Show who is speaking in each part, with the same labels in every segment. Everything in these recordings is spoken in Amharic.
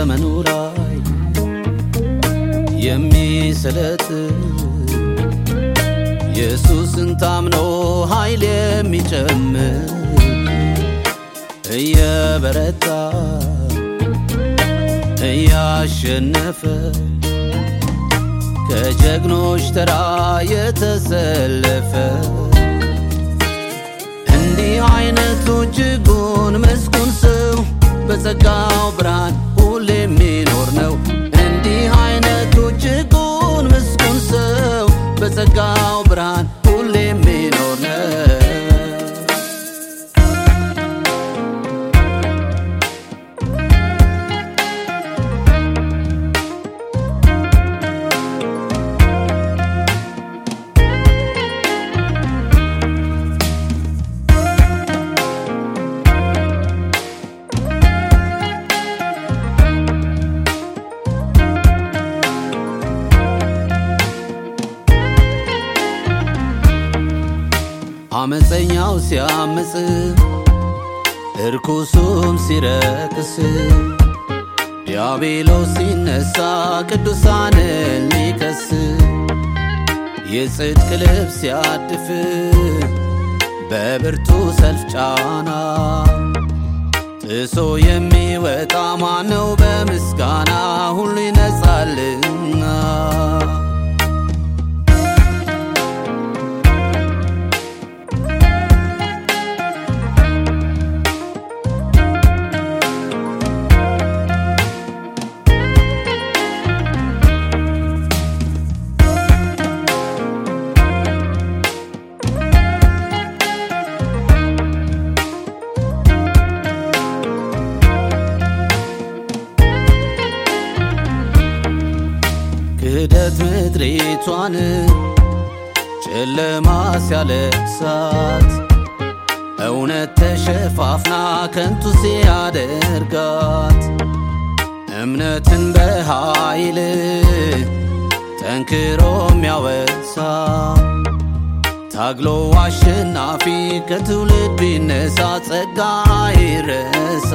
Speaker 1: በዘመኑ ላይ የሚሰለጥ ኢየሱስን ታምኖ ኃይል የሚጨምር እየበረታ እያሸነፈ ከጀግኖች ተራ የተሰለፈ እንዲህ አይነቱ እጅጉን መስኩን ሰው በጸጋው ብርሃን ሁሌ የሚኖር ነው። እንዲህ አይነቱ እጅጉን ምስጉን ሰው በጸጋው ብርሃን ሁሌ የሚኖር ነው። አመፀኛው ሲያምፅ እርኩሱም ሲረክስ ዲያብሎስ ሲነሳ ቅዱሳንን ሊከስ የጽድቅ ልብስ ሲያድፍ በብርቱ ሰልፍ ጫና ጥሶ የሚወጣ ማነው? በምስጋና ሁሉ ይነጻልና ክህደት ምድሪቷን ጨለማ ሲያለብሳት እውነት ተሸፋፍና ከንቱ ሲያደርጋት እምነትን በኃይል ጠንክሮ የሚያወሳ ታግሎ አሸናፊ ከትውልድ ቢነሳ ጸጋ አይረሳ።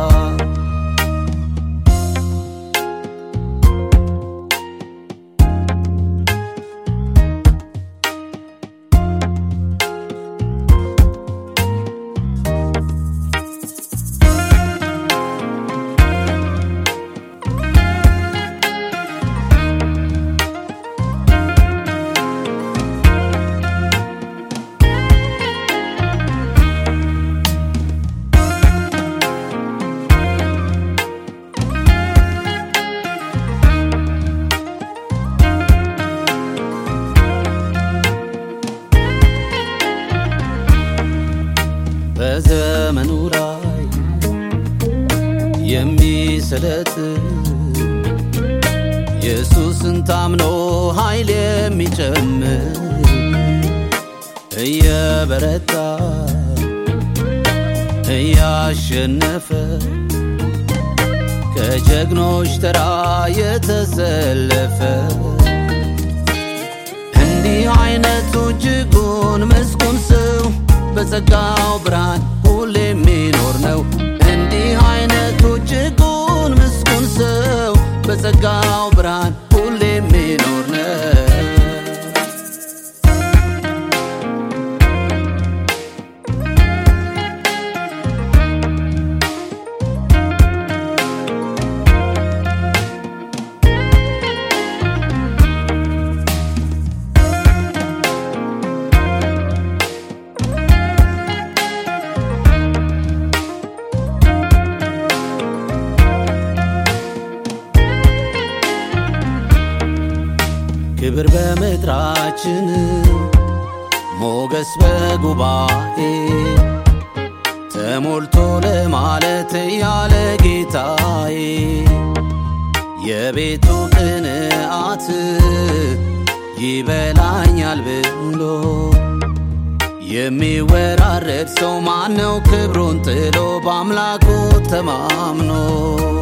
Speaker 1: በዘመኑ ላይ የሚሰለጥ ኢየሱስን ታምኖ ኃይል የሚጨምር እየበረታ እያሸነፈ ከጀግኖች ተራ የተሰለፈ እንዲህ አይነቱ እጅጉን መስኩን ሰው በጸጋው ብርሃን ሁሌ የሚኖር ነው። እንዲህ አይነቱ እጅጉን ምስጉን ሰው በጸጋው ብርሃን ሁሌ የሚኖር ነው። ክብር በምድራችን ሞገስ በጉባኤ ተሞልቶ ለማለት ያለ ጌታዬ የቤቱ ቅንዓት ይበላኛል ብሎ የሚወራረድ ሰው ማነው? ክብሩን ጥሎ በአምላኩ ተማምኖ